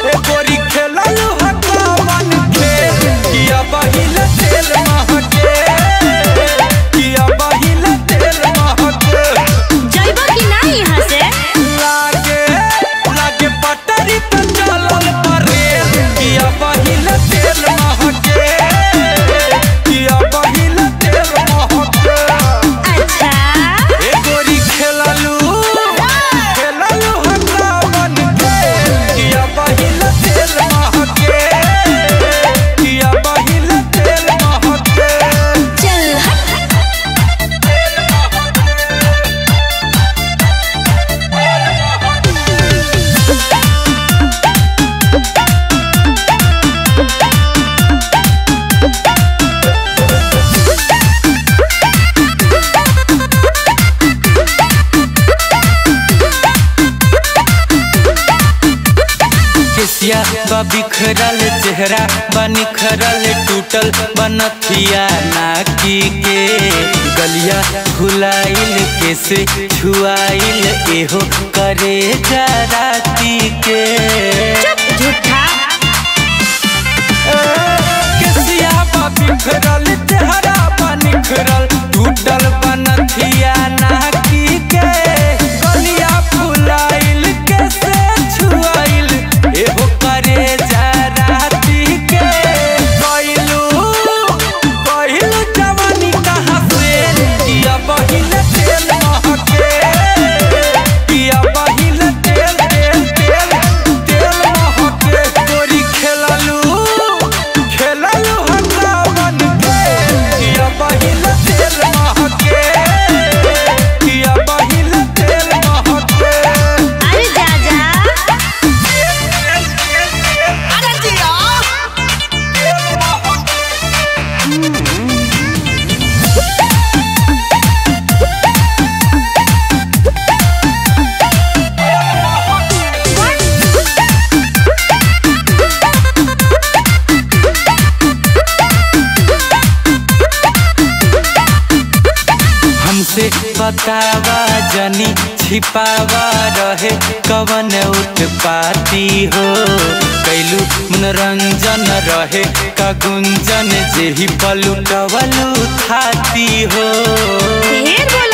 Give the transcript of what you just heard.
ए गोरी खेललू हकावन खेल किया बहिल तेल महके किया बहिल तेल महके जइबो कि ना यहाँ से लागे लागे पटरी पे चलल परेल किया बहिल तेल महके किया बहिल तेल महके अच्छा ए गोरी खेललू खेललू हकावन खेल किया बहिल तेल महके किया बहिल तेल महके चल हट केसिया बा बिखरल चेहरा बा निखरल टूटल बनथिया नाकी के गलिया भुलाइल कैसे छुआइल एहो करे जराती के चुप झूठा केसिया बा बिखरल चेहरा बा निखरल टूटल बनथिया नाकी के गलिया भुलाइल कैसे छुआइल एहो करे जराती के कइलू कइलू जवानी कहाँ से किया बहिल तेल महके किया बहिल तेल तेल तेल तेल महके गोरी खेललू खेललू हकावन के किया बहिल तेल महके किया बहिल तेल महके अरे जा जा अरे जिया हमसे बतावा जनी छिपावा रहे कवन उत्पाती हो कैलू मनोरंजन रहे का गुंजन जेही पलुटवलू थाती हो ढेर बोल